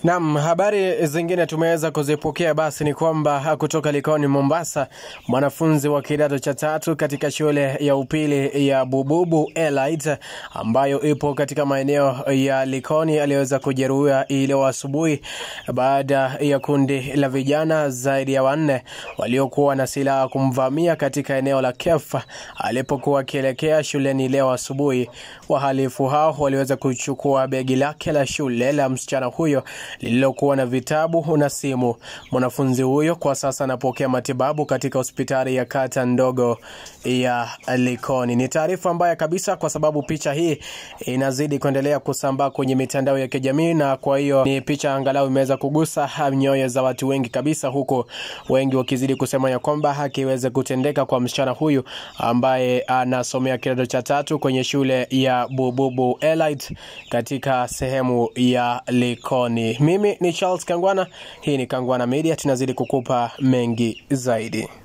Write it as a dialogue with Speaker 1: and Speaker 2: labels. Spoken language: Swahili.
Speaker 1: Naam, habari zingine tumeweza kuzipokea basi ni kwamba kutoka Likoni Mombasa, mwanafunzi wa kidato cha tatu katika shule ya upili ya Bububu Elite ambayo ipo katika maeneo ya Likoni aliweza kujeruhiwa leo asubuhi baada ya kundi la vijana zaidi ya wanne waliokuwa na silaha kumvamia katika eneo la Kefa alipokuwa akielekea shuleni leo asubuhi. Wahalifu hao waliweza kuchukua begi lake la shule la msichana huyo lililokuwa na vitabu na simu. Mwanafunzi huyo kwa sasa anapokea matibabu katika hospitali ya kata ndogo ya Likoni. Ni taarifa mbaya kabisa, kwa sababu picha hii inazidi kuendelea kusambaa kwenye mitandao ya kijamii, na kwa hiyo ni picha angalau imeweza kugusa nyoyo za watu wengi kabisa, huku wengi wakizidi kusema ya kwamba haki iweze kutendeka kwa msichana huyu ambaye anasomea kidato cha tatu kwenye shule ya Bububu Elite katika sehemu ya Likoni. Mimi ni Charles Kangwana, hii ni Kangwana Media, tunazidi kukupa mengi zaidi.